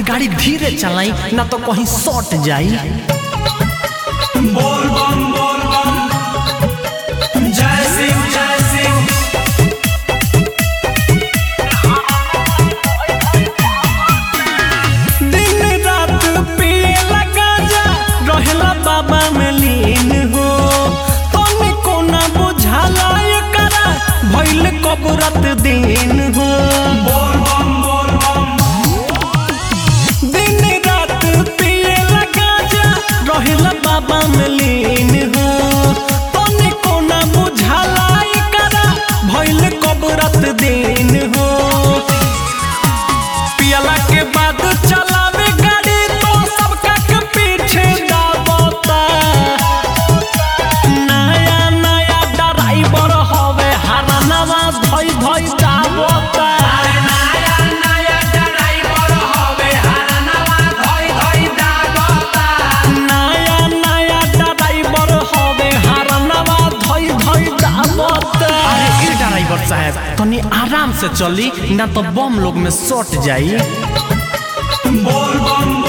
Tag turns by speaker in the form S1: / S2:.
S1: गाड़ी धीरे चलाई ना तो कहीं सट जाई
S2: बोल बम बोल बम जय सिंह जय सिंह
S1: दिन रात पियला गांजा रहेला बाबा में लीन हो तनी कोना बुझाला एकरा भइल कब रात दिन हो
S2: बोल बम बोल बम
S1: दिन रात पियला गांजा रहेला बाबा में लीन हो तनी कोना बुझाला एकरा भइल कब रात दिन हो पियला के बाद चलावे गाड़ी तो सबका के पीछे दाबता नया नया ड्राइवर हवे हरनवा धोई धोई दाबता
S2: नया नया ड्राइवर हवे हरनवा धोई धोई दागता
S1: नया नया ड्राइवर हवे हरनवा धोई धोई दाबता अरे ए ड्राइवर साहब तनी आराम से चली ना तो बम लोग में सट जाई
S2: बोल बम